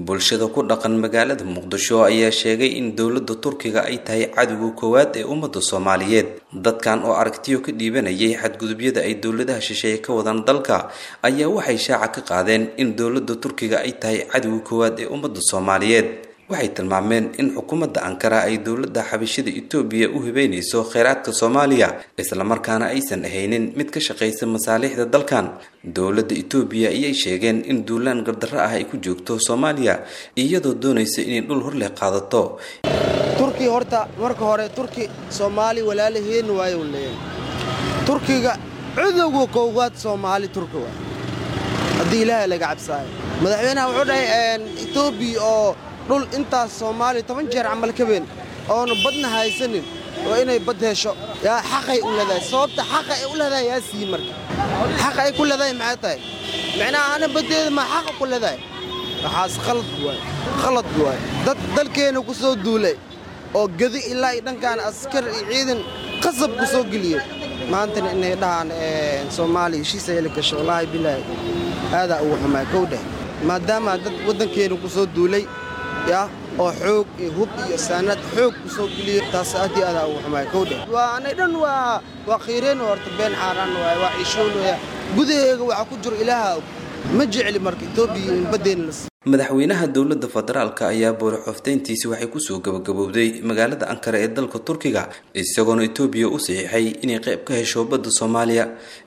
bulshada ku dhaqan magaalada muqdisho ayaa sheegay in dowladda turkiga ay tahay cadowga koowaad ee ummadda soomaaliyeed dadkan oo aragtiyo ka dhiibanayay xadgudubyada ay dowladaha shisheeye ka wadaan dalka ayaa waxay shaaca ka qaadeen in dowladda turkiga ay tahay cadowga koowaad ee ummadda soomaaliyeed waxay tilmaameen in xukuumadda ankara ay dowladda xabashida etoobiya u hibeynayso kheyraadka soomaaliya islamarkaana aysan ahaynin mid ka shaqaysa masaalixda dalkan dowladda etoobiya ayay sheegeen in duulaan gardarro ah ay ku joogto soomaaliya iyadoo doonaysa inay dhul horleh qaadato turki horta marka hore turki soomaali walaalaheen waayu leeyahay turkiga cudowga koowaad soomaali turki waa haddii ilaahay laga cabsaayo madaxweynaha wuxuu dhahay etoobiya oo dhul intaas soomaaliya toban jeer camal ka weyn oonu badna haysanin oo inay bad hesho yaa xaqay u leedahay sababta xaqa ay u leedahay yaa sii marka xaqa ay ku leedahay maxay tahay micnaha ana baddeeda ma xaqa ku leedahay waxaas khalad waay khalad waay dad dalkeenna ku soo duulay oo gedi ilaa iyo dhankaan askar iyo ciidan qasab ku soo geliyey maantana inay dhahaan soomaaliya heshiisa heli gasho wallaahi bilaahi aadaa ugu xumaa kow dheh maadaama dad waddankeenna ku soo duulay ya oo xoog iyo hub iyo saanad xoog ku soo geliyo taas aad iyo aadaa ugu xumaay kow dheh waa anay dhan waa waa khiireen horta been xaaraan waay waa ciishoon waya gudaheega waxaa ku jiro ilaaha og ma jecli marka etoobiya in baddeena la madaxweynaha dowladda federaalka ayaa boorixofteyntiisi waxay kusoo gabagabowday magaalada ankara ee dalka turkiga isagoona etoobiya u saxiixay inay qayb ka hesho badda soomaaliya